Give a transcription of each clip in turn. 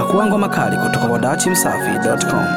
Pakua ngoma kali kutoka kwa dachimsafi.com.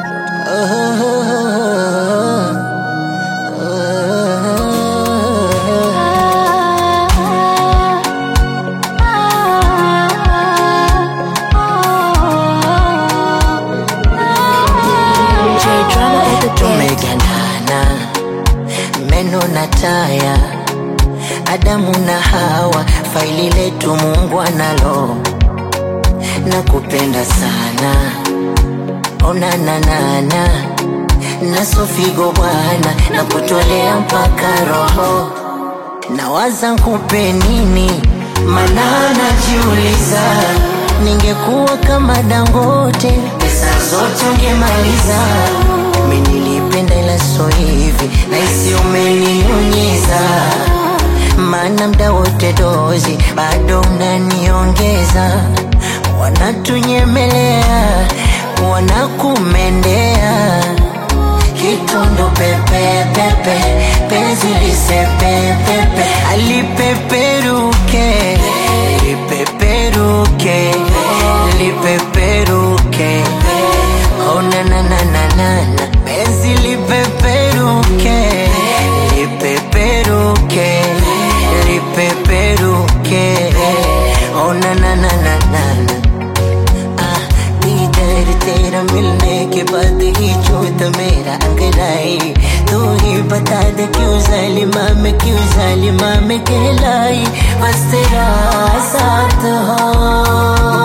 tumegandana meno na taya Adamu na Hawa, faili letu Mungu analo na kupenda sana onananana na sofigo bwana na kutolea mpaka roho nawaza nkupe nini mana najiuliza ningekuwa kama Dangote pesa zote ungemaliza mi nilipenda ila so hivi naisi umeninyunyiza maana mda wote dozi bado unaniongeza wanatunyemelea wanakumendea kitondo pepepepe penzi lisepepepe alipeperuke lipeperuke lipeperuke onananananana penzi lipeperuke lipeperuke lipeperuke onananananana Ah, दीदार तेरा मिलने के बाद ही चोट मेरा अंगड़ाई तू ही बता दे क्यों जालिमा में क्यों जालिमा में कहलाई बस तेरा साथ हो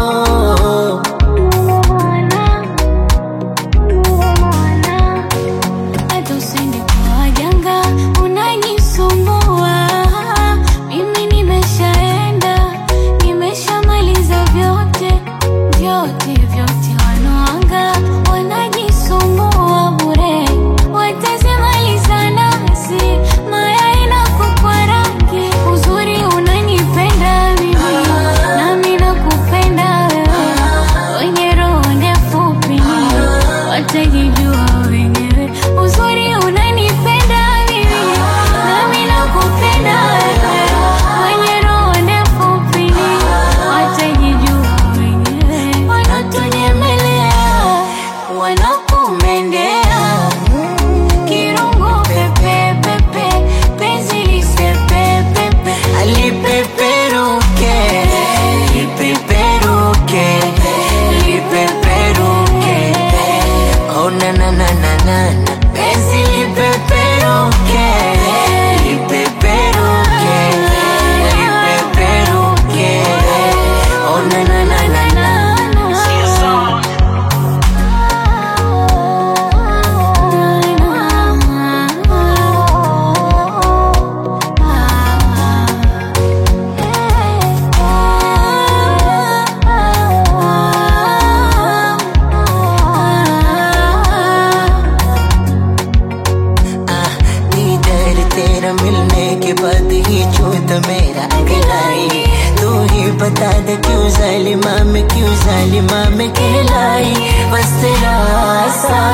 Hata usende kwa waganga, unanisumbua. Mimi nimeshaenda, nimeshamaliza vyote, vyote, vyote. Wanoanga wanajisumbua bure, watazimaliza nafsi, maya inakupa rangi. Uzuri unanipenda mimi, nami nakupenda wewe, wenye roho ndefu pini watajijua wenyewe. Uzuri unanipenda mimi, nami nakupenda wewe, wenye roho ndefu pini watajijua wenyewe. Wanatunyemelea, wanakumendea kirungu pepe pepe, penzi lisepepepe alipeperuke lipeperuke lipeperuke onananananana penzi lipeperuke lipeperuke lipeperuke onanananana Ah, दीदार तेरा मिलने के बाद ही चोट मेरा अंगड़ाई तू ही बता दे क्यों जालिमा में क्यों जालिमा में कहलाई बस तेरा सा